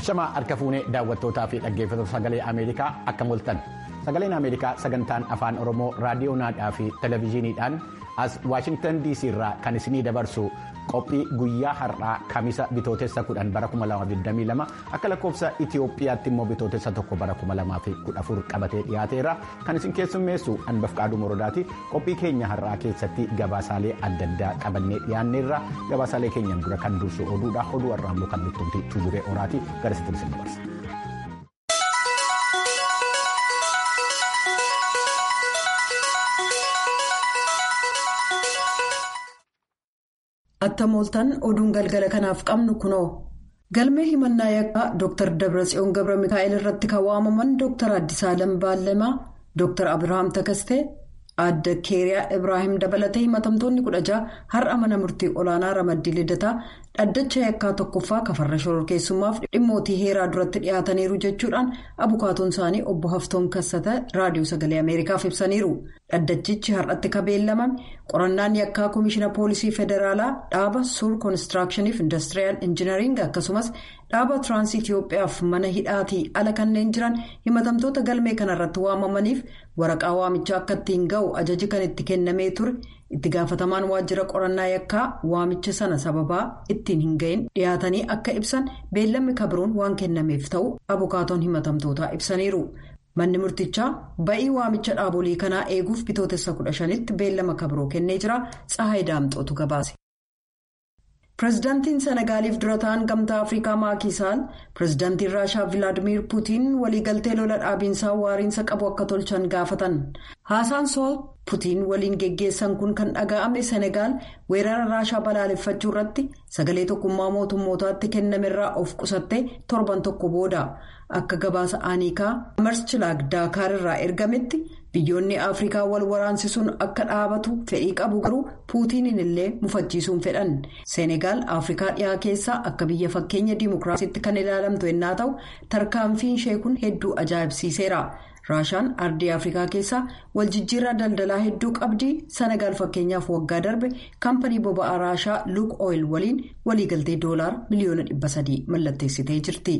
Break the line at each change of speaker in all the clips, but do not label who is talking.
Ashamaa harka fuunee daawwattootaa fi dhaggeeffattoota sagalee Ameerikaa akkam ooltan sagaleen Ameerikaa sagantaan afaan Oromoo raadiyoonaa fi televezyiiniidhaan as Waashingtan DC irraa kan isinii dabarsu qophii guyyaa har'aa kamisa bitootessa 10 bara 2022 akka lakkoofsa Itiyoophiyaatti immoo bitootessa tokko bara 2014 qabatee dhiyaateera kan isin keessummeessu Anbafqaaduu Morodaati qophii keenya har'aa keessatti gabaasaalee adda addaa qabannee dhiyaanneerra gabaasaalee keenyan dura kan dursu oduudha oduu har'aa immoo kan bittumti tuujuree oraati gara sitti isin dabarsa.
Attam ooltan oduun galgala kanaaf qabnu kunoo galmee himannaa yakkaa Dr. Dabratsiyoon Gabra Mikaa'el irratti kan waamaman Dr. Addisaalam Baallamaa Dr. Abirahaam Takastee Aadde Keeriyaa Ibraahim dabalatee himatamtoonni kudha jaha har'a mana murtii olaanaa ramaddii lidataa dhaddacha yakkaa tokkoffaa kafarra shororkeessummaaf dhimmootii heeraa duratti dhiyaataniiru jechuudhaan abukaatoon isaanii obbo Haftoon Kassata raadiyoo sagalee Ameerikaaf ibsaniiru. Dhaddachichi har'atti kabeellamame qorannaan yakkaa Komishiina Poolisii Federaalaa dhaaba Suur Koonistiraakshiniif Indastiriyaal Injinariing akkasumas dhaaba Tiraansii Itiyoophiyaaf mana hidhaatii ala kanneen jiran himatamtoota galmee kanarratti waamamaniif waraqaa waamichaa akka ittiin ga'u ajaji kan itti kennamee ture itti gaafatamaan waajjira qorannaa yakkaa waamicha sana sababaa ittiin hin ga'in dhiyaatanii akka ibsan beellamni kabiroon waan kennameef ta'u abukaatoon himatamtootaa ibsaniiru. Manni murtichaa ba'ii waamicha dhaabolii kanaa eeguuf bitootessa kudha shanitti beellama kabiroo kennee jira. Tsahaay Daamxootu gabaase. Pireezidaantiin Senagaaliif dura ta'an gamtaa Afrikaa Maakiisaal pireezidaantiin Raashaa Vilaadimiir Puutiin waliigaltee lola dhaabiinsaa waariinsa qabu akka tolchan gaafatan. Haasaan Sool Puutiin waliin geggeessan kun kan dhaga'ame Senegaal weerara Raashaa balaaleffachuu irratti sagalee tokkummaa mootummootaatti kennamerraa of qusattee torban tokko booda. Akka gabaasa Aaniikaa Marschilaag Daakaar irraa ergametti biyyoonni Afrikaa wal waraansisuun akka dhaabatu fedhii qabu garuu Puutiniin illee mufachiisuun fedhan. Senegaal Afrikaa dhiyaa keessaa akka biyya fakkeenya diimokiraasiitti kan ilaalamtu yennaa ta'u tarkaanfiin ishee kun hedduu ajaa'ibsiiseera. Raashaan ardii Afrikaa keessaa waljijjiirraa daldalaa hedduu qabdi. Senegaal fakkeenyaaf waggaa darbe kaampanii boba'aa Raashaa Luuk Ooyil waliin waliigaltee doolaara miliyoona dhibba sadii mallatteessitee jirti.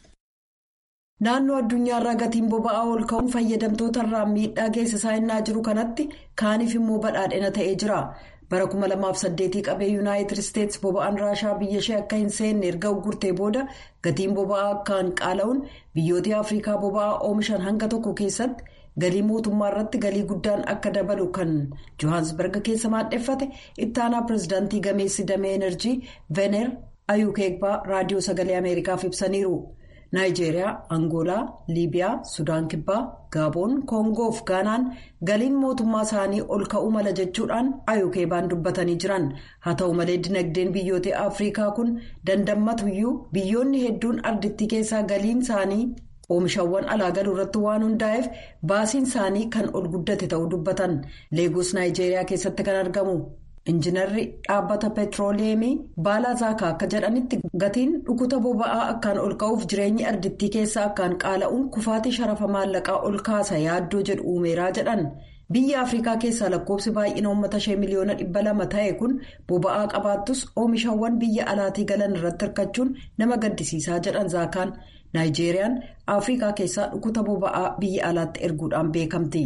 Naannoo addunyaarraa gatiin boba'aa ol ka'uun fayyadamtootarraa miidhaa geessisaa innaa jiru kanatti kaaniif immoo badhaadhina ta'ee jira. Bara 2008 qabee Yuunaayitid Isteetsi boba'aan Raashaa biyya ishee akka hin seenne erga uggurtee booda gatiin boba'aa akkaan qaala'uun biyyoota Afrikaa boba'aa oomishan hanga tokko keessatti galii mootummaa irratti galii guddaan akka dabalu kan Johansberg keessa maadheffate ittaanaa pireezidaantii gameessi damee enerjii Vener Ayukeegbaa raadiyoo sagalee Ameerikaaf ibsaniiru. Naayijeeriyaa, Angoolaa, Liibiyaa, Sudaan Kibbaa, Gaaboon, Koongoo fi Gaanaan galiin mootummaa isaanii ol ka'uu mala jechuudhaan ayukeebaan dubbatanii jiran. Haa ta'u malee dinagdeen biyyoota Afrikaa kun dandammatuyyuu biyyoonni hedduun ardittii keessaa galiin isaanii oomishawwan alaa galuu irratti waan hundaa'eef baasiin isaanii kan ol guddate ta'uu dubbatan. Leegos Naayijeeriyaa keessatti kan argamu. Injiinarri dhaabbata petrooleemii Baalaa Zaakaa akka jedhanitti gatiin dhukuta boba'aa akkaan ol ka'uuf jireenyi ardittii keessaa akkaan qaala'uun kufaatii sharafa maallaqaa ol kaasa yaaddoo jedhu uumeeraa jedhan. Biyya Afrikaa keessaa lakkoofsi baay'ina uummata ishee miliyoona dhibba lama ta'e kun boba'aa qabaattus oomishawwan biyya alaatii galan irratti hirkachuun nama gaddisiisaa jedhan Zaakaan. Naayijeeriyaan Afrikaa keessaa dhukuta boba'aa biyya alaatti erguudhaan beekamti.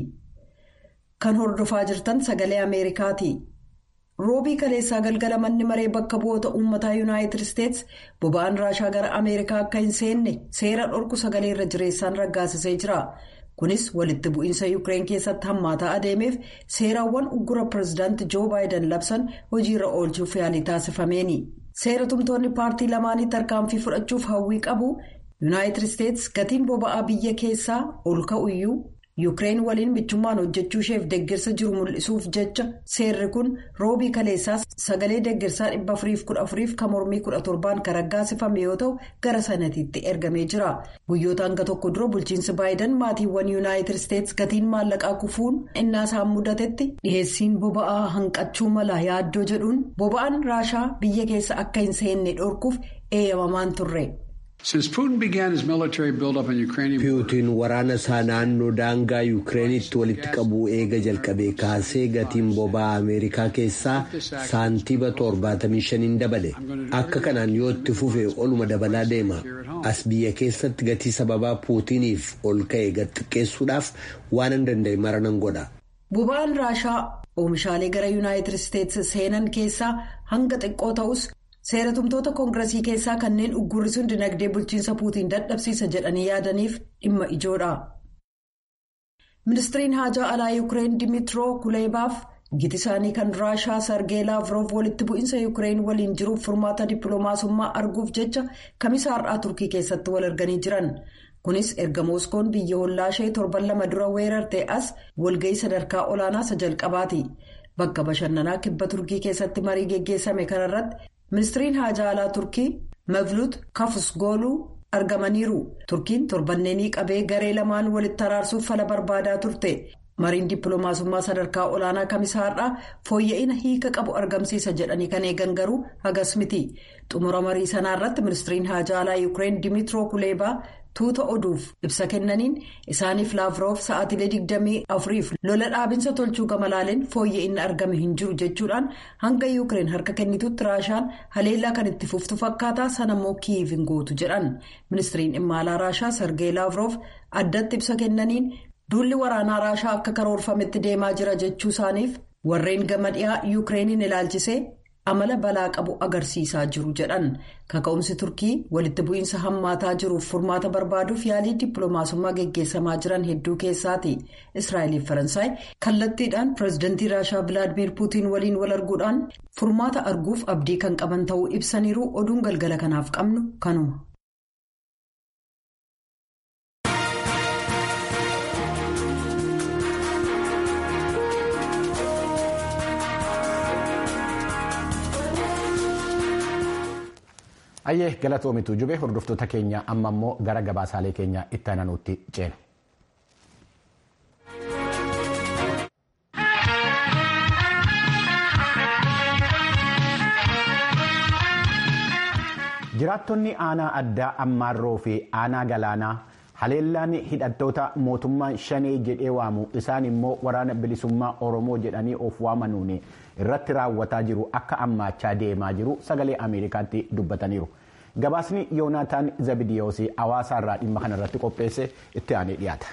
Kan hordofaa jirtan sagalee Ameerikaati. roobii kaleessaa galgala manni maree bakka bu'oota uummataa yuunaayitid isteetsi boba'aan raashaa gara ameerikaa akka hin seenne seera dhorku sagalee irra jireessaan raggaasisee jira kunis walitti bu'iinsa yuukireen keessatti hammaataa adeemeef seeraawwan uggura pireezidaanti joo baayiden labsan hojiirra oolchuuf yaalii taasifameeni seera tumtoonni paartii lamaanii tarkaanfii fudhachuuf hawwii qabu yuunaayitid isteetsi gatiin boba'aa biyya keessaa ol ka'uyyuu. yuukireen waliin michummaan hojjechuu isheef deeggarsa jiru mul'isuuf jecha seerri kun roobii kaleessaas sagalee deeggarsaa dhibba afuriif kudha afuriif kan mormii kudha torbaan kan raggaasifame yoo ta'u gara sanatiitti ergamee jira guyyoota hanga tokko dura bulchiinsi baayiden maatiiwwan yuunaayitid isteetsi gatiin maallaqaa kufuun innaa isaan mudatetti dhiheessiin boba'aa hanqachuu mala yaaddoo jedhuun boba'aan raashaa biyya keessa akka hin seenne dhorkuuf eeyyamamaan turre.
Puutiin waraana isaa naannoo daangaa Yukireenitti walitti qabuu eega jalqabee kaasee gatiin boba'aa Ameerikaa keessaa saantiiba 75 dabale. Akka kanaan yoo itti fufe oluma dabalaa deema. As biyya keessatti gatii sababaa Puutiniif ol ka'e gad xiqqeessuudhaaf waan hin danda'e mara nan godha.
Boba'aan Raashaa oomishaalee gara Yuunaayitid Isteetsi seenan keessaa hanga xiqqoo ta'us. seeratumtoota koongiresii keessaa kanneen uggurrisuun dinagdee bulchiinsa puutiin dadhabsiisa jedhanii yaadaniif dhimma ijoodha. ministiriin haajaa alaa yuukireen dimitiroo kuleebaaf giti isaanii kan raashaa sargee laavroof walitti bu'iinsa yuukireen waliin jiruuf furmaata dippiloomaasummaa arguuf jecha kamisa har'aa turkii keessatti wal arganii jiran kunis erga mooskoon biyya hollaa ishee torban lama dura weerarte as walga'ii sadarkaa olaanaa isa jalqabaati bakka bashannanaa kibba turkii keessatti marii geggeessame kanarratti. ministiriin haajaa alaa turkii mavlut kafusgooluu argamaniiru turkiin torbanneenii qabee garee lamaan walitti araarsuuf fala barbaadaa turte mariin dippiloomaasummaa sadarkaa olaanaa kamisaa har'aa fooyya'ina hiika qabu argamsiisa jedhanii kan eegan garuu hagas miti xumura marii sanaa irratti ministiriin haajaa alaa yuukireen dimitiroo kuleebaa tuuta oduuf ibsa kennaniin isaaniif laavroof sa'aatilee 24f lola dhaabinsa tolchuu gamalaaleen fooyya'inni argame hin jiru jechuudhaan hanga yuukireen harka kennitutti raashaan haleellaa kan itti fuftu fakkaataa sanammoo kiiv hin gootu jedhan ministiriin dhimma alaa raashaa sargee laavroof addatti ibsa kennaniin duulli waraanaa raashaa akka karoorfametti deemaa jira jechuu isaaniif warreen gama dhiyaa yuukireeniin ilaalchisee. amala balaa qabu agarsiisaa jiru jedhan kaka'umsi turkii walitti bu'iinsa hammaataa jiruuf furmaata barbaaduuf yaalii dippiloomaasummaa geggeessamaa jiran hedduu keessaati israa'eliif faransaay kallattiidhaan pireezidantii raashaa vilaadimeer puutiin waliin wal arguudhaan furmaata arguuf abdii kan qaban ta'uu ibsaniiru oduun galgala kanaaf qabnu kanuma.
Ayyee galatoomitu jubee hordoftoota keenya amma immoo gara gabaasaalee keenya itti aananuutti ceena. Jiraattonni aanaa addaa ammaarroo fi aanaa galaanaa haleellaan hidhattoota mootummaa shanee jedhee waamu isaan immoo waraana bilisummaa oromoo jedhanii of waamanuun irratti raawwataa jiru akka ammaachaa deemaa jiru sagalee ameerikaatti dubbataniiru. Gabaasni yoonaataan zabidiyoos hawaasaarraa dhimma kanarratti qopheesse itti aanee dhiyaata.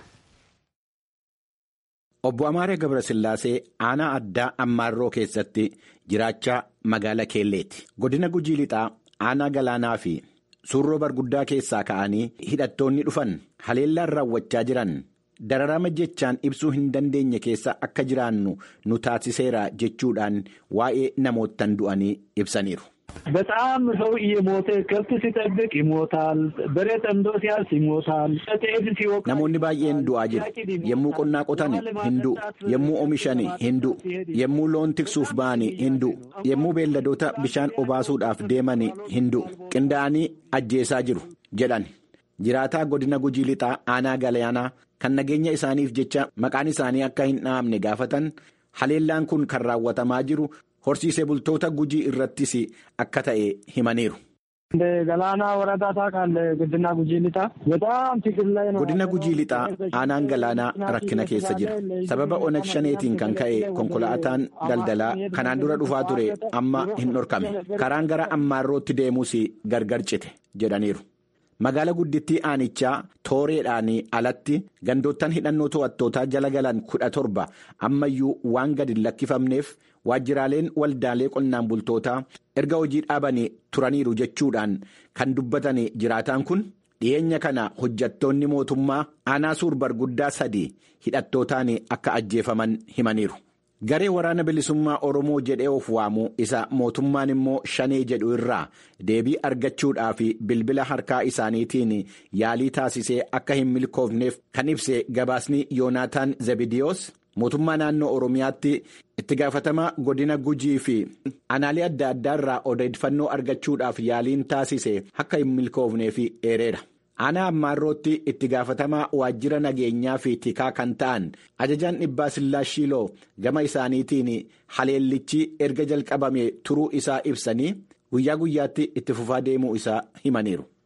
Obbo Amaaree Gabrasillaasee aanaa addaa ammaarroo keessatti jiraachaa magaala Keelleeti. Godina Gujii Lixaa aanaa galaanaa fi suurroo barguddaa keessaa ka'anii hidhattoonni dhufan haleellaan raawwachaa jiran dararama jechaan ibsuu hin dandeenye keessa akka jiraannu nu taasiseera jechuudhaan waa'ee namoottan du'anii ibsaniiru.
በጣም ሰው እየሞተ ከብት ሲጠብቅ ይሞታል። በሬ ጠምዶ ሲያርስ ይሞታል። ጤፍ ሲወቃ
Namoonni baay'een du'aa jiru. Yommuu qonnaa qotan hin du'u. Yommuu oomishan hin du'u. Yommuu loon tiksuuf ba'an hin du'u. Yommuu beelladoota bishaan obaasuudhaaf deeman hin du'u. Qindaa'anii ajjeesaa jiru jedhan. Jiraataa godina Gujii Lixaa aanaa Galaanaa kan nageenya isaaniif jecha maqaan isaanii akka hin dhahamne gaafatan haleellaan kun kan raawwatamaa jiru horsiisee bultoota Gujii irrattis akka ta'e himaniiru.
እንደ ገላና ወረዳ ታውቃለህ? ግድና ጉጂ ሊጣ በጣም ችግር ላይ ነው።
Godina Gujii Lixaa aanaan galaanaa rakkina keessa jira. Sababa onag shaneetiin kan ka'e konkolaataan daldalaa kanaan dura dhufaa ture amma hin dhorkame. Karaan gara ammaarrootti deemuus gargar cite jedhaniiru. Magaala guddittii aanichaa tooreedhaan alatti gandoottan hidhannoo to'attootaa jala galan kudha torba ammayyuu waan gadi hin lakkifamneef waajjiraaleen waldaalee qonnaan bultootaa erga hojii dhaabanii turaniiru jechuudhaan kan dubbatan jiraataan kun dhiyeenya kana hojjattoonni mootummaa aanaa suur barguddaa sadii hidhattootaan akka ajjeefaman himaniiru. Garee waraana bilisummaa Oromoo jedhee of waamu isa mootummaan immoo shanee jedhu irraa deebii argachuudhaaf bilbila harkaa isaaniitiin yaalii taasisee akka hin milkoofneef kan ibse gabaasni Yoonaataan Zabidiyoos mootummaa naannoo Oromiyaatti itti gaafatamaa godina Gujii fi aanaalee adda addaa irraa odeeffannoo argachuudhaaf yaaliin taasise akka hin milkoofneef eereera. Aanaa ammaarrootti itti gaafatamaa waajjira nageenyaa fi tikaa kan ta'an ajajaan dhibbaa Sillaashiloo gama isaaniitiin haleellichi erga jalqabame turuu isaa ibsanii guyyaa guyyaatti itti fufaa deemuu isaa himaniiru.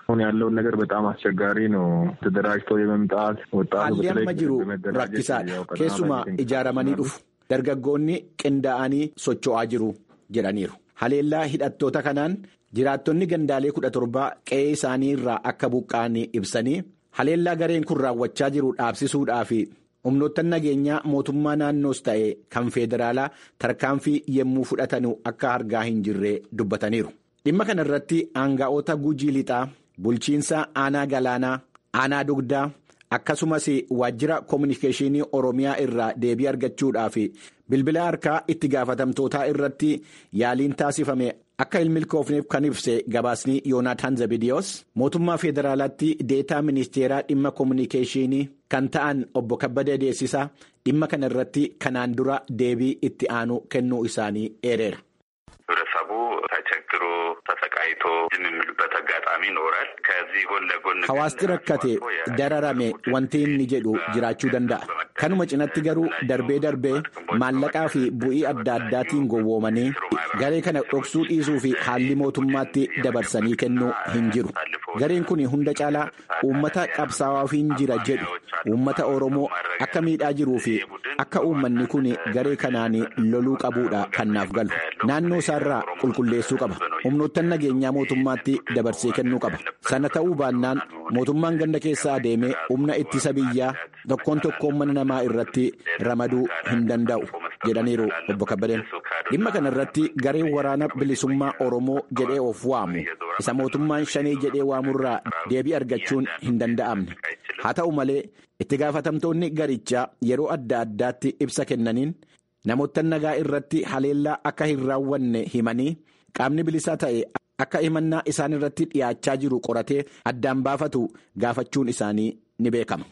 አሁን ያለውን ነገር በጣም አስቸጋሪ ነው። ተደራጅቶ የመምጣት ወጣቱ
haalli amma jiru rakkisaadha keessumaa ijaaramanii dhufu dargaggoonni qindaa'anii socho'aa jiru jedhaniiru haleellaa hidhattoota kanaan jiraattonni gandaalee kudha torbaa qe'ee isaanii irraa akka buqqa'an ibsanii haleellaa gareen kun raawwachaa jiru dhaabsisuudhaa fi humnoottan nageenyaa mootummaa naannoos ta'e kan feederaalaa tarkaanfii yemmuu fudhatanu akka argaa hin jirre dubbataniiru dhimma kana irratti aanga'oota gujii lixaa bulchiinsa aanaa galaanaa aanaa dugdaa akkasumas waajjira koominikeeshinii oromiyaa irraa deebii argachuudhaaf bilbila harkaa itti gaafatamtootaa irratti yaaliin taasifame akka hin milkoofneef kan ibse gabaasni yoonaataan zabidiyoos mootummaa federaalaatti deetaa ministeeraa dhimma koominikeeshinii kan ta'an obbo kabbada deessisaa dhimma kana irratti kanaan dura deebii itti aanu kennuu isaanii eereera.
ህብረተሰቡ ተቸግሮ ተሰቃይቶ የሚሉበት አጋጣሚ ይኖራል። ከዚህ ጎን ለጎን
hawaasti rakkate dararame wanti inni jedhu jiraachuu danda'a. kanuma cinatti garuu darbee darbee maallaqaa fi bu'ii adda addaatiin gowwoomanii garee kana dhoksuu dhiisuu fi haalli mootummaatti dabarsanii kennuu hin jiru. gareen kun hunda caalaa uummata qabsaa'aafiin jira jedhu uummata oromoo akka miidhaa jiruu fi akka uummanni kun garee kanaan loluu qabuudha kan naaf galu naannoo isaarraa qulqulleessuu qaba humnoottan nageenyaa mootummaatti dabarsee kennuu qaba sana ta'uu baannaan mootummaan ganda keessaa adeemee humna ittisa biyyaa tokkoon tokkoon mana namaa irratti ramaduu hin danda'u jedhaniiru obbo kabbadeen dhimma kana irratti gareen waraana bilisummaa oromoo jedhee of waamu isa mootummaan shanii jedhee waamurraa deebii argachuun hin danda'amne haa ta'u malee itti gaafatamtoonni garichaa yeroo adda addaatti ibsa kennaniin namoota nagaa irratti haleellaa akka hin raawwanne himanii qaamni bilisaa ta'e akka himannaa isaan irratti dhiyaachaa jiru qoratee addaan baafatu gaafachuun isaanii ni beekama.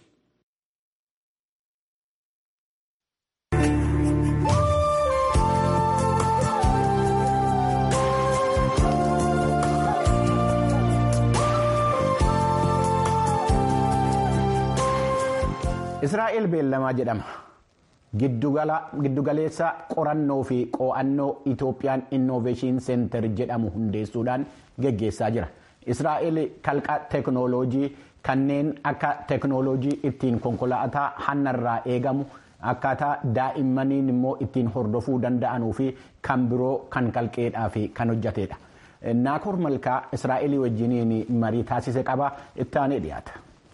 Israa'el beellamaa jedhama. Giddugaleessa qorannoo fi qo'annoo Itoophiyaan Innoveeshin Seentar jedhamu hundeessuudhaan geggeessaa jira. Israa'el kalqa teeknooloojii kanneen akka teeknooloojii ittiin konkolaataa hannarraa eegamu akkaataa daa'immaniin immoo ittiin hordofuu danda'anuu fi kan biroo kan kalqeedhaa fi kan hojjetedha. Naakoor Malkaa Israa'el wajjiniin marii taasise qaba ittaanee dhiyaata.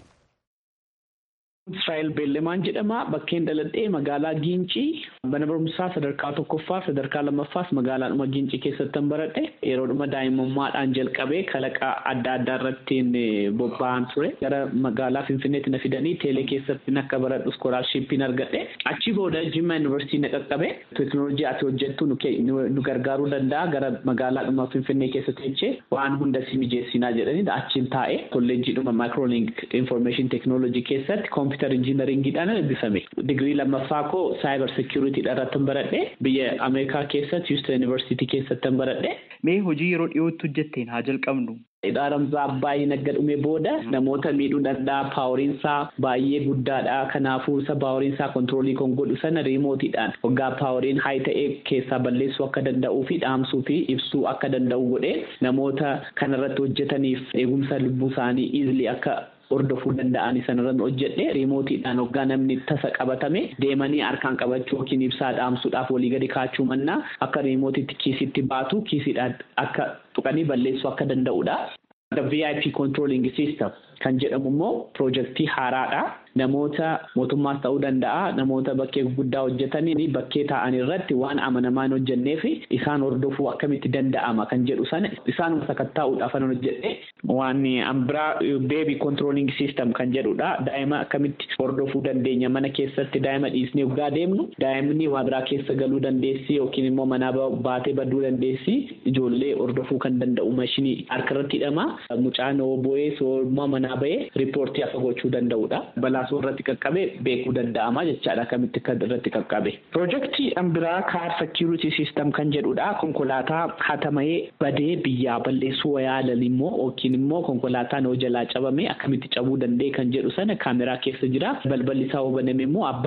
Israa'el Beellemaan jedhama. Bakkeen dhaladhee magaalaa Giincii mana barumsaa sadarkaa tokkoffaa sadarkaa lammaffaas magaalaadhuma Giincii keessatti baradhe yeroodhuma daa'imummaadhaan jalqabee kalaqa adda addaa irratti bobba'an ture. Gara magaalaa Finfinneetti na fidanii teelee keessatti akka baradhu iskoolaarshippiin argadhe. Achi booda Jimma Yuunivarsiitii na qaqqabe. Teekinooloojii ati hojjettu nu gargaaruu danda'a. Gara magaalaadhuma Finfinnee keessatti jechee waan hunda si mijeessinaa jedhanii achiin taa'ee kolleejjiidhuma Maayikirooling Infoormeeshin Teekinooloojii keessatti kompiitar injiinaringiidhaan eebbifame. Digirii lammaffaa koo saayibar seekiyuriitiidha irratti baradhe biyya Ameerikaa keessatti Houston Yuunivarsiitii keessatti baradhe.
Mee hojii yeroo dhiyootti hojjetteen haa jalqabnu.
Dhaaramsaa baay'ee nagga dhume booda namoota miidhuu danda'a paaworiinsaa baay'ee guddaadha. Kanaafuu isa paaworiinsaa kontiroolii kan godhu sana riimootiidhaan waggaa paaworiin haay ta'ee keessaa balleessuu akka danda'uu fi dhaamsuu fi ibsuu akka danda'u godhee namoota kanarratti hojjetaniif eegumsa lubbuu isaanii iizilii akka hordofuu danda'an sanarran hojjedhe riimootiidhaan waggaa namni tasa qabatame deemanii harkaan qabachuu yookiin ibsaa dhaamsuudhaaf walii gadi kaachuu mannaa akka riimootiitti kiisitti baatu kiisiidhaan akka tuqanii balleessuu akka danda'udha. VIP controlling system kan jedhamu immoo piroojeektii haaraadha. Namoota mootummaas ta'uu danda'a. Namoota bakkee guddaa hojjetanii bakkee ta'an irratti waan amanamaa hin hojjennee fi isaan hordofuu akkamitti danda'ama kan jedhu sana isaanuma sakattaa'uudhaaf kan hojjedhe waan ambiraa beebii controlling system kan jedhudha. Daa'ima akkamitti hordofuu dandeenya mana keessatti daa'ima dhiisnee waggaa deemnu daa'imni waa biraa keessa galuu dandeessi yookiin immoo manaa baatee baduu dandeessi ijoollee hordofuu kan danda'u mashinii harkarratti hidhama. Mucaan bo'ee soormaa manaa bahee riippoortii akka gochuu danda'udha. Balaasoo irratti qaqqabe beekuu danda'ama jechaadha akkamitti kan irratti qaqqabe. Piroojeektii ambiraa kaar seekiyuriitii siistem kan jedhudha. Konkolaataa hatamayee badee biyyaa balleessuu yaalan immoo yookiin immoo konkolaataan hoo jalaa cabame akkamitti cabuu danda'e kan jedhu sana kaameraa keessa jira. Balballi isaa baname immoo abbaa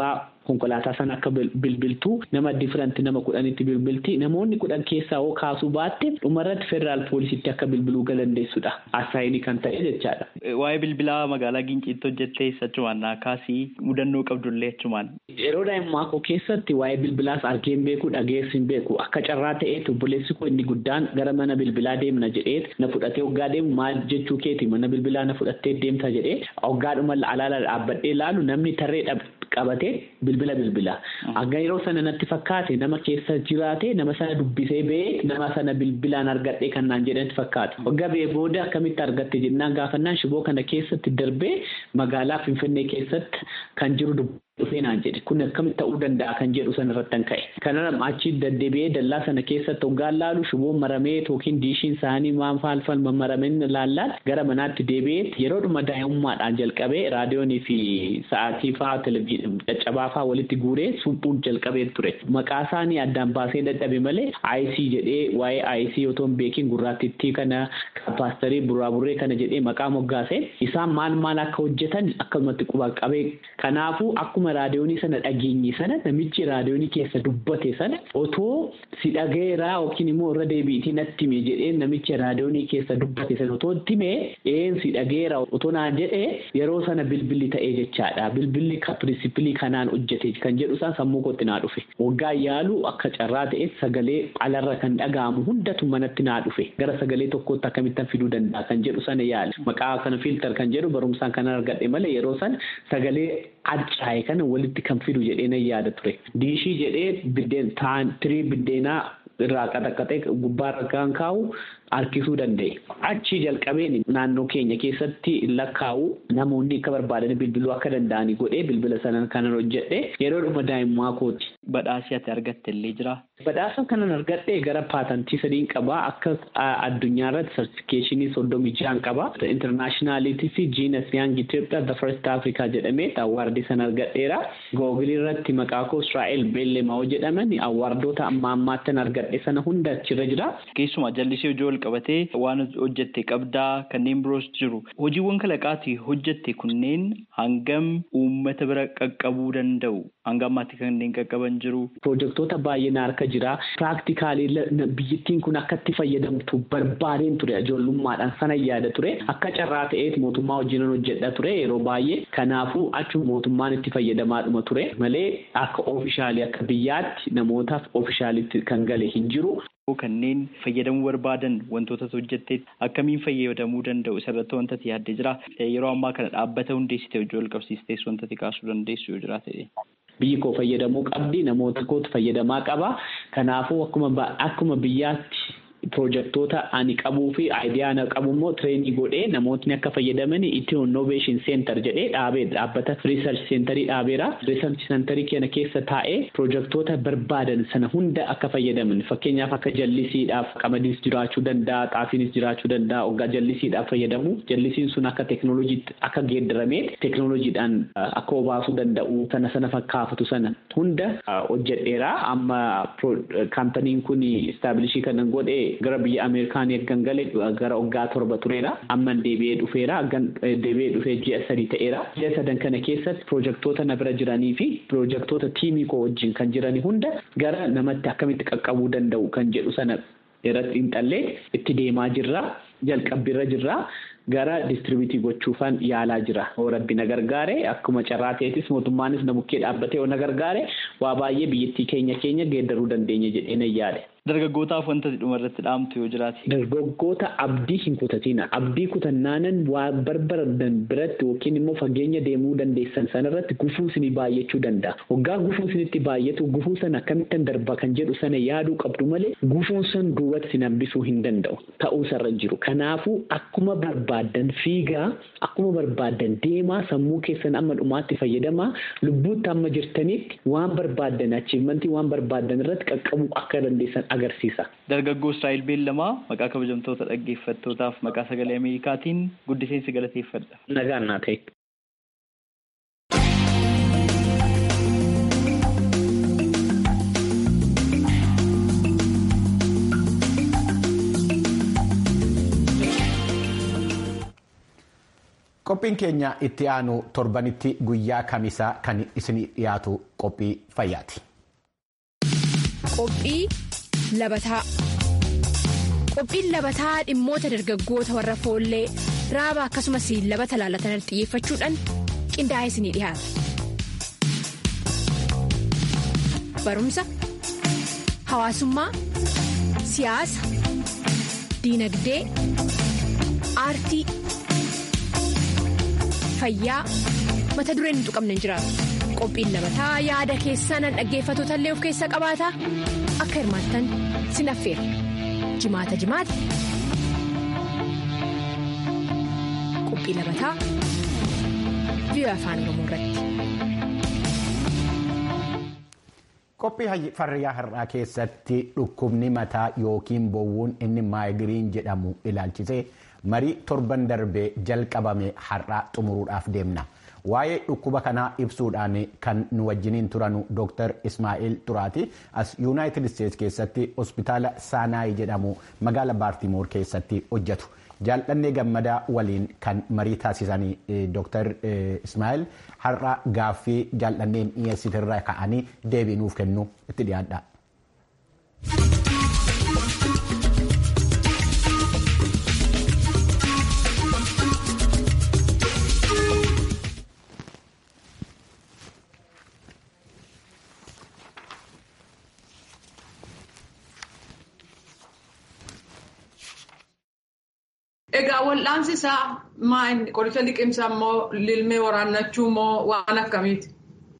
konkolaataa sana akka bilbiltuu nama different nama kudhanitti bilbilti namoonni kudhan keessaa hoo kaasuu baatte dhumarratti federaal poolisitti akka bilbiluu galandeessudha asaayinii kan ta'e jechaadha.
Waa'ee bilbilaa magaalaa Ginciitti hojjettee achumaan naakaasii mudannoo qabdullee achumaan.
Yeroo daa'immaa koo keessatti waa'ee bilbilaas argeen beeku dhageessi hin beeku akka carraa ta'eetu obboleessi koo inni guddaan gara mana bilbilaa deemna jedhee na fudhatee hoggaa deemu maal jechuu keeti mana bilbilaa na fudhattee deemta jedhee hoggaadhuma alaala dhaabbadhee laalu namni tarree qabatee bilbila bilbila. Akka yeroo sana natti fakkaate nama keessa jiraate nama sana dubbisee ba'ee nama sana bilbilaan argadhee kan naan jedhanitti fakkaate. Waggaa ba'ee booda akkamitti argatte jennaan gaafannaan shiboo kana keessatti darbee magaalaa Finfinnee keessatti kan jiru dhufee naan jedhe kun akkamitti ta'uu danda'a kan jedhu sana irratti kan ka'e. Kana achi deddeebi'ee dallaa sana keessatti hoggaan laalu shiboon maramee yookiin diishiin isaanii waan faalfal mammarameen laallaan gara manaatti deebi'ee yeroodhuma daa'imummaadhaan jalqabee raadiyoonii fi sa'aatii fa'aa televizyiinii caccabaa fa'aa walitti guuree suphuun jalqabee ture. Maqaa isaanii addaan baasee dadhabe malee IC jedhee waa'ee IC otoo hin beekin gurraatittii kana paasterii buraaburree kana jedhee maqaa moggaase isaan maal maal akka hojjetan akkasumatti quba qabee kanaafuu akkuma raadiyoonii sana dhageenye sana namichi raadiyoonii keessa dubbate sana otoo si dhageeraa yookiin immoo irra deebiitii natti hime jedhee namichi raadiyoonii keessa dubbate sana otoo hime een si dhageera otoo naan jedhee yeroo sana bilbilli ta'ee jechaadha bilbilli pirinsipilii kanaan hojjete kan jedhu isaan sammuu kootti naa dhufe waggaa yaalu akka carraa ta'e sagalee alarra kan dhaga'amu hundatu manatti naa dhufe gara sagalee tokkootti akkamittan fiduu danda'a kan jedhu sana yaale maqaa kana filtar kan jedhu barumsaan kan argadhe malee yeroo sana sagalee adcaa'e kana walitti kan fidu jedhee nan yaada ture diishii jedhee biddeen taan tirii biddeenaa irraa qaxaqaxee gubbaarra kan kaa'u harkisuu danda'e. Achi jalqabeen naannoo keenya keessatti lakkaa'u namoonni akka barbaadan bilbiluu akka danda'anii godhee bilbila sana kanan hojjedhe yeroo dhuma daa'immaa kooti.
Badhaasii ati argatte illee jira.
Badhaasa kanan argadhe gara paatantii sadiin qaba akka addunyaa irratti sartifikeeshinii soddomii ja'an qaba. Intarnaashinaaliitii fi jiinas yaang Itoophiyaa the first Africa jedhamee awwaardii sana argadheera. Googilii irratti maqaa koo Israa'el Beellemaa jedhaman awwaardoota amma ammaattan argadhe sana hunda achirra jira.
Keessumaa jallisii hojii wal qabatee waan hojjette qabdaa kanneen biroos jiru. Hojiiwwan kalaqaatii hojjette kunneen hangam uummata bira qaqqabuu danda'u? Hanga ammaatti kanneen qaqqaban jiru.
Pirojektoota baay'een harka jira. Piraaktikaalii biyyattiin kun akka itti fayyadamtu barbaadeen ture ijoollummaadhaan sana yaada ture. Akka carraa ta'eet mootummaa wajjin hojjedha ture yeroo baay'ee. Kanaafuu achuma mootummaan itti fayyadamaadhuma ture malee akka oofishaalii akka biyyaatti namootaaf oofishaaliitti kan gale hin jiru.
kanneen fayyadamuu barbaadan wantoota hojjettee akkamiin fayyadamuu danda'u isarratti wanta ati yaaddee jira yeroo ammaa kana dhaabbata hundeessitee hojii wal qabsiistees wanta ati kaasuu dandeessu yoo jiraate.
Biyyi koo fayyadamuu qabdi namoota kootu fayyadamaa qaba kanaafuu akkuma akkuma biyyaatti. Pirojektoota ani qabuu fi aayidiyaa ana qabu immoo tireenii godhee namootni akka fayyadaman itti innoveeshin seentar jedhee dhaabee dhaabbata riisarch seentarii dhaabeera. Riisarch seentarii kana keessa taa'ee pirojektoota barbaadan sana hunda akka fayyadaman fakkeenyaaf akka jallisiidhaaf qamadiis jiraachuu danda'a xaafiinis jiraachuu danda'a hoggaa jallisiidhaaf fayyadamu jallisiin sun akka teeknooloojiitti akka geeddaramee teeknooloojiidhaan akka obaasuu danda'u sana sana fakkaafatu sana hunda hojjedheera amma kaampaniin kun istaabilishii kanan godhee. gara biyya ameerikaan eeggan gale gara waggaa torba tureera amman deebi'ee dhufeera deebi'ee dhufee ji'a sadii ta'eera ji'a sadan kana keessatti pirojektoota na bira jiranii fi pirojektoota tiimii koo wajjin kan jiranii hunda gara namatti akkamitti qaqqabuu danda'u kan jedhu sana irratti xiinxallee itti deemaa jirra jalqabbiirra jirra. gara distribiitii gochuufan yaalaa jira. Rabbi na gargaare akkuma carraa ta'etis mootummaanis na bukkee dhaabbatee na gargaare waa baay'ee biyyattii keenya keenya geeddaruu dandeenya jedhee na yaade.
Dargaggootaaf wanta dhuma irratti dhaamtu yoo jiraate.
Dargaggoota abdii hin kutatina. Abdii kutannaanan waa barbaadan biratti yookiin immoo fageenya deemuu dandeessan sanarratti gufuu isinii baay'achuu danda'a. Waggaa gufuu isinitti baay'atu gufuu sana akkamittan darba kan jedhu sana yaaduu qabdu malee gufuun sun duubatti isin hambisuu hin danda'u ta'uu isarra jiru. Kanaafuu akkuma barbaaddan fiigaa akkuma barbaaddan deemaa sammuu keessan amma dhumaatti fayyadamaa lubbuutti amma jirtanitti waan barbaaddan achiimantii waan barbaaddan irratti qaqqabuu akka dandeessan agarsiisa.
Dargaggoo Israa'el Beellamaa maqaa kabajamtoota dhaggeeffattootaaf maqaa sagalee Ameerikaatiin guddiseensi galateeffadha.
Nagaan naa ta'e.
Qophiin keenya itti aanu torbanitti guyyaa kamisaa kan isin dhiyaatu qophii fayyaati.
Qophii labataa. Qophiin labataa dhimmoota dargaggoota warra foollee raaba akkasumas labata laalatan xiyyeeffachuudhaan qindaa'ee isinii dhiyaata. Barumsa, hawaasummaa, siyaasa, diinagdee, aartii, fayyaa mata dureen hin tuqamne hin jiraatu. Qophiin labataa yaada keessan dhaggeeffatoota illee of keessaa qabaata akka hirmaattan sin affeera. Jimaata jimaata. Qophii labataa biyya afaan Oromoo irratti.
Qophii fayyaa har'aa keessatti dhukkubni mataa yookiin bowwuun inni maayigiriin jedhamu ilaalchisee marii torban darbee jalqabame har'aa xumuruudhaaf deemna. Waa'ee dhukkuba kanaa ibsuudhaan kan nu wajjiniin turanu Dr. Ismaa'il Turaati as Yuunaayitid Isteets keessatti hospitaala Saanaay jedhamu magaala Baartimoor keessatti hojjetu. Jaaldhannee gammadaa waliin kan marii taasisanii Dr. Ismaa'il har'a gaaffii jaaldhanneen dhiyeessitirra ka'anii deebii nuuf kennu itti dhiyaadha.
Egaa wal'aansi isaa maal qoricha liqimsaa moo lilmee waraannachuu moo waan akkamiiti?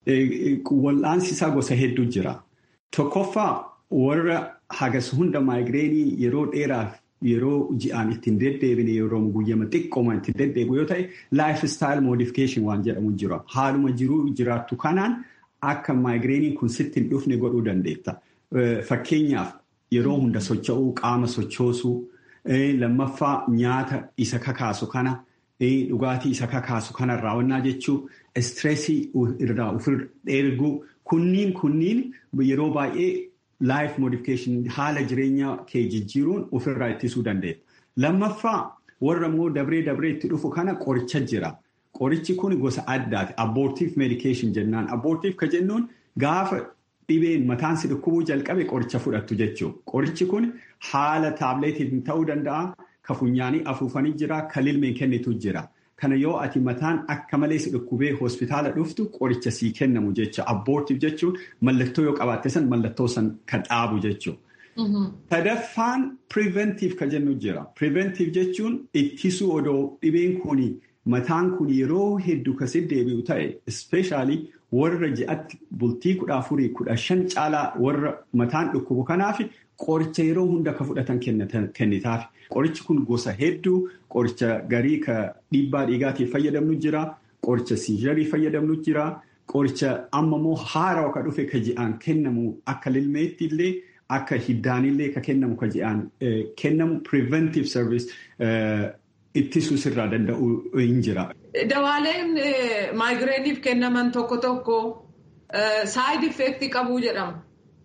Wal'aansi isaa gosa hedduu jira. Tokkoffaa warra hagas hunda maayigireenii yeroo dheeraaf yeroo ji'aan ittiin deddeebine yeroo guyyama xiqqooma ittiin deddeebi'u yoo ta'e laayif istaayil moodifikeeshin waan jedhamu jira. Haaluma jiruu jiraattu kanaan akka maayigireenii kun sitti hin dhufne godhuu dandeetta. Fakkeenyaaf yeroo hunda socho'uu qaama sochoosuu. Lammaffaa nyaata isa kakaasu kana dhugaatii isa kakaasu kanarraa wannaa jechuun istireesii irraa ofirra dheerguu kunniin kunniin yeroo baay'ee laayif moodifikeeshin haala jireenya kee jijjiiruun ofirraa ittisuu dandeenya. Lammaffaa warra immoo dabree dabree itti dhufu kana qoricha jira. Qorichi kun gosa addaati. Abboortiif meedikeeshin jennaan. Abboortiif ka jennuun gaafa dhibeen mataan si dhukkubuu jalqabe qoricha fudhattu jechuudha. Qorichi kun haala taableetiin ta'uu danda'a. Ka funyaanii afuufanii jira. Ka lilmeen kennitu jira. Kana yoo ati mataan akka malee si dhukkubee hospitaala dhuftu qoricha sii kennamu jecha. Abboortiif jechuun mallattoo yoo qabaatte san mallattoo san kan dhaabu jechuudha. Sadaffaan piriveentiif ka jennu jira. Piriveentiif jechuun ittisuu odoo dhibeen kuni mataan kun yeroo hedduu kasi deebi'u ta'e ispeeshaalii warra ji'atti bultii kudha afurii kudha shan caalaa warra mataan dhukkubu kanaaf qoricha yeroo hunda ka fudhatan kennitaaf. Qorichi kun gosa hedduu qoricha garii ka dhiibbaa dhiigaatiif fayyadamnu jira. Qoricha siijarii fayyadamnu jira. Qoricha amma immoo haarawa ka dhufe ka ji'aan kennamu akka lilmeetti illee akka hiddaanillee ka kennamu ka ji'aan kennamu preventive service ittisuu sirraa danda'u hin jira.
Dawaaleen maayigireeniif kennaman tokko tokko saayid effeektii qabuu jedhama.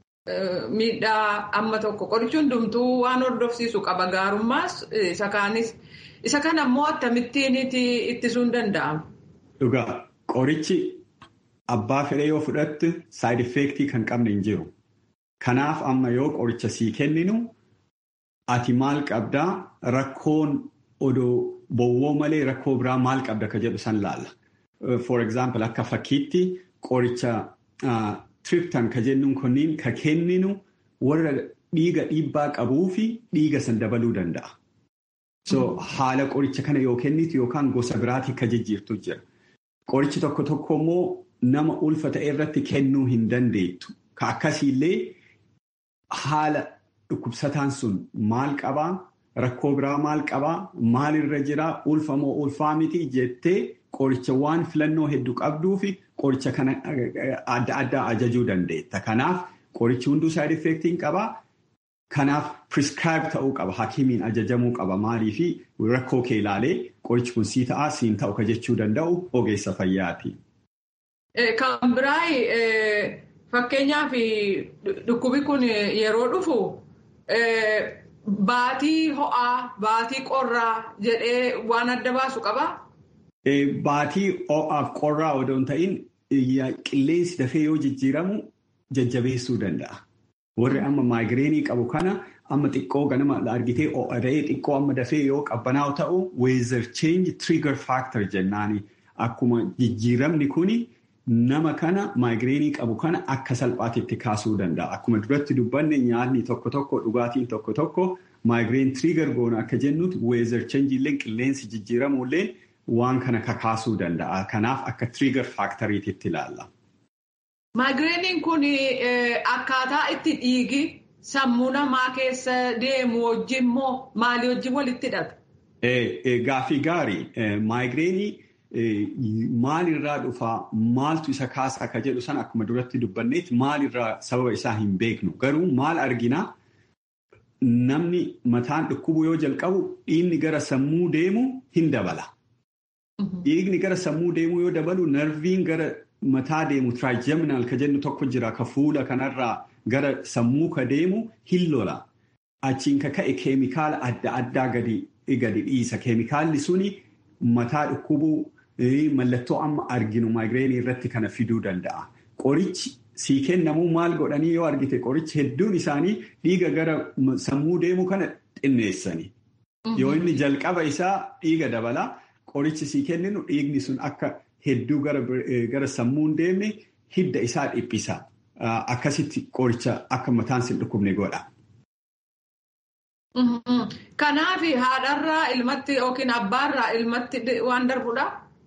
Miidhaa amma tokko qorichi hundumtuu waan hordofsiisu qaba gaarummaas isa kaanis isa kana immoo akkamittiin ittisuun danda'ama.
Dhugaa qorichi abbaa fedhee yoo fudhatte saayid effeektii kan qabne hin jiru. Kanaaf amma yoo qoricha sii kenninu ati maal qabdaa rakkoon odoo bowwoo malee rakkoo biraa maal qabda ka jedhu san laalla. For example akka fakkiitti qoricha triptan ka jennuun kunniin ka kenninu warra dhiiga dhiibbaa qabuu fi dhiiga san dabaluu danda'a. So haala qoricha kana yoo kennitu yookaan gosa biraatii ka jijjiirtu jira. Qorichi tokko tokko immoo nama ulfa ta'e irratti kennuu hin dandeettu. Ka akkasiillee haala dhukkubsataan sun maal qabaa? Rakkoo biraa maal qabaa? Maalirra jiraa? Ulfa moo ulfaa miti jettee qoricha waan filannoo hedduu qabduu fi qoricha kana adda addaa ajajuu dandeetta. Kanaaf qorichi hunduu saayid effeektiin qabaa. Kanaaf prescribe ta'uu qaba. Hakimiin ajajamuu qaba. Maalii fi rakkoo kee ilaalee qorichi kun sii ta'aa siin ta'u ka jechuu danda'u ogeessa fayyaati.
Kan biraa fakkeenyaaf dhukkubi kun yeroo dhufu baatii ho'aa baatii qorraa jedhee waan adda baasu qabaa?
Baatii ho'aaf qorraa odoo hin ta'in qilleensi dafee yoo jijjiiramu jajjabeessuu danda'a. Warri amma maayigireenii qabu kana amma xiqqoo ganama argitee ho'ada'ee xiqqoo amma dafee yoo qabbanaa'u ta'u weezar change trigger factor jennaani. Akkuma jijjiiramni kuni nama kana maayigireenii qabu kana akka salphaatitti kaasuu danda'a. Akkuma duratti dubbanne nyaanni tokko tokko dhugaatiin tokko tokko maayigireen trigger goona akka jennutti weezar change illee qilleensi jijjiiramullee waan kana kakaasuu danda'a. Kanaaf akka trigger factoriititti ilaalla.
Maagireeniin kun akkaataa itti dhiigi sammuu namaa keessa deemu wajjin moo maalii wajjin walitti hidhata?
Gaaffii gaarii maayigireenii maalirraa dhufaa maaltu isa kaasa akka jedhu sana akkuma duratti dubbanneetti maalirraa sababa isaa hin beeknu garuu maal arginaa namni mataan dhukkubu yoo jalqabu dhiigni gara sammuu deemu hin dabala. Dhiigni gara sammuu deemuu yoo dabalu narviin gara mataa deemu tiraayijeminaal ka jennu tokko jira ka fuula kanarraa gara sammuu ka deemu hin lola. Achiin ka ka'e keemikaala adda addaa gadi dhiisa. Keemikaalli suni mataa dhukkubuu mallattoo amma arginu maayigireenii irratti kana fiduu danda'a. Qorichi sii kennamuu maal godhanii yoo argite qorichi hedduun isaanii dhiiga gara sammuu deemu kana xinneessani. Yoo inni jalqaba isaa dhiiga dabala. Qorichi sii kenninu dhiigni sun akka hedduu gara sammuu hin deemne hidda isaa dhiphisa. Akkasitti qoricha akka mataan sin dhukkubne godha.
Kanaaf haadharraa ilmatti yookiin abbaarraa ilmatti waan darbudha?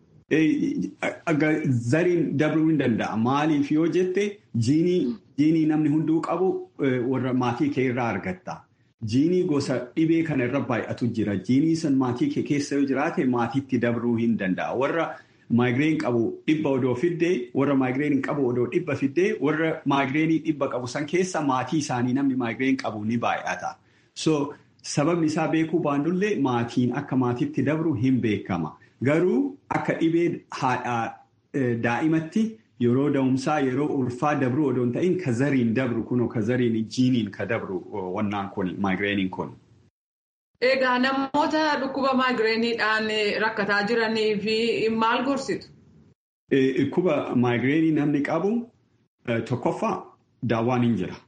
Zariin darbuu hin danda'a. Maaliif yoo jette jiinii namni hunduu qabu warra maatii kee irraa argatta. Jiinii gosa dhibee kana irra baay'atu jira. Jiinii san maatii kee keessa yoo jiraate maatiitti dabruu hin danda'a. Warra maayigireen qabu dhibba odoo fiddee, warra maayigireen qabu odoo dhibba fiddee, warra maayigireenii dhibba qabu san keessa maatii isaanii namni maayigireen qabu ni baay'ata. So sababni isaa beekuu baannullee maatiin akka maatiitti dabru hin beekama. Garuu akka dhibee haadhaa daa'imatti yeroo da'umsaa yeroo ulfaa dabru odoo hin ta'in ka zariin dabru kunoo ka zariin jiiniin ka dabru wannaan kun maayigireeniin kun.
Egaa namoota dhukkuba maayigireeniidhaan rakkataa jiranii fi maal gorsitu?
Dhukkuba maayigireenii namni qabu tokkoffaa daawwaan hin jira.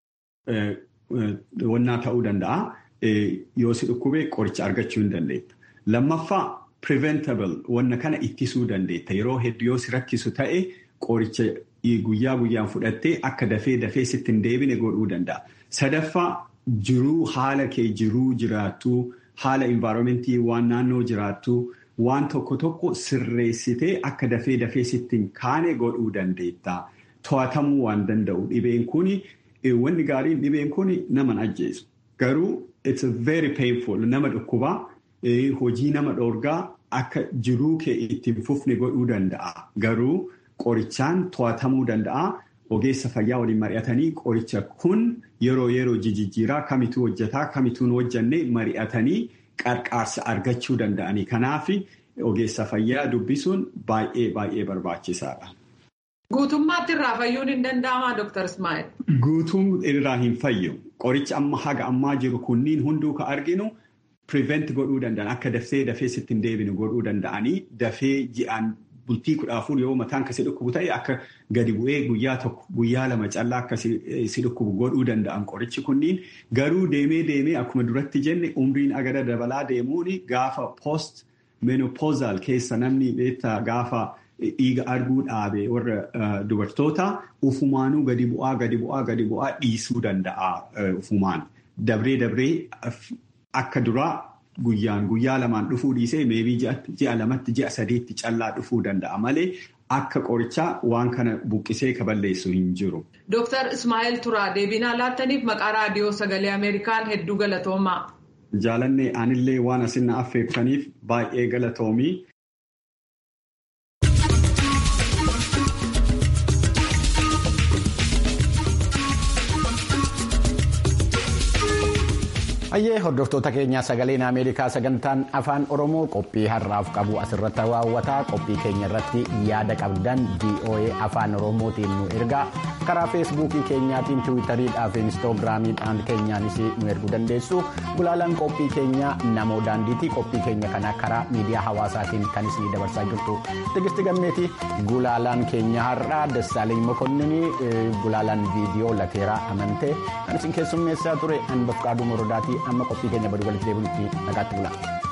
Wannaa ta'uu danda'a. Yoo si dhukkubee qoricha argachuu hin dandeetta. Lammaffaa preventable wanna kana ittisuu dandeetta. Yeroo hedduu yoo si rakkisu ta'e qoricha guyyaa guyyaan fudhattee akka dafee dafee sitti hin deebine godhuu danda'a. Sadaffaa jiruu haala kee jiruu jiraattu haala environmentii waan naannoo jiraattu waan tokko tokko sirreessitee akka dafee dafee sitti hin kaane godhuu dandeetta. To'atamuu waan danda'u dhibeen kuni wanni gaariin dhibeen kuni nama ajjeesu. Garuu it's very painful nama dhukkubaa. hojii nama dhoorgaa akka jiruu kee ittiin fufne godhuu danda'a. Garuu qorichaan to'atamuu danda'a. Ogeessa fayyaa waliin mari'atanii qoricha kun yeroo yeroo jijjiiraa kamituu hojjetaa kamituun hojjanne mari'atanii qarqaarsa argachuu danda'anii. Kanaaf ogeessa fayyaa dubbisuun baay'ee baay'ee barbaachisaadha.
Guutummaatti irraa fayyuun hin danda'amaa Dr. Ismail?
Guutuun irraa hin fayyu. Qoricha amma haga ammaa jiru kunniin hunduu ka arginu. Prevent godhuu danda'an akka dafee dafee sitti hin deebine godhuu danda'anii dafee ji'aan bultii kudha afur yoo mataan kasi dhukkubu ta'e akka gadi bu'ee guyyaa tokko guyyaa lama callaa akka si dhukkubu godhuu danda'an qorichi kunniin garuu deemee deemee akkuma duratti jenne umriin agada dabalaa deemuun gaafa post menopausal keessa namni beektaa gaafa dhiiga arguu dhaabe warra dubartoota ufumaanuu gadi bu'aa gadi bu'aa gadi bu'aa dhiisuu danda'a ufumaan dabree dabree. Akka duraa guyyaan guyyaa lamaan dhufuu dhiisee meebii ji'a lamatti ji'a sadiitti callaa dhufuu danda'a malee akka qorichaa waan kana buqqisee kaballeessu hin jiru.
Dooktar Ismaa'eel Turaa deebinaa laattaniif maqaa raadiyoo sagalee Ameerikaan hedduu galatoomaa.
Jaalannee anillee waan asin na affeektaniif baay'ee galatoomii.
Hayyee hordoftoota keenyaa sagaleen Ameerikaa sagantaan afaan Oromoo qophii har'aaf qabu asirratti raawwataa qophii keenya irratti yaada qabdan VOA afaan Oromootiin nu ergaa karaa feesbuukii keenyaatiin tiwiitariidhaa fi inistoogiraamiidhaan keenyaanis nu erguu dandeessu gulaalaan qophii keenya namoo daandiitii qophii keenya kana karaa miidiyaa hawaasaatiin kan isin dabarsaa jirtu tigisti gammeeti gulaalaan keenya har'aa dassaaleny mokonninii gulaalaan viidiyoo lateeraa amantee kan isin keessummeessaa ture hanbaf qaaduu morodaatii amma qophii keenya baduu walitti deebinutti nagaatti bula.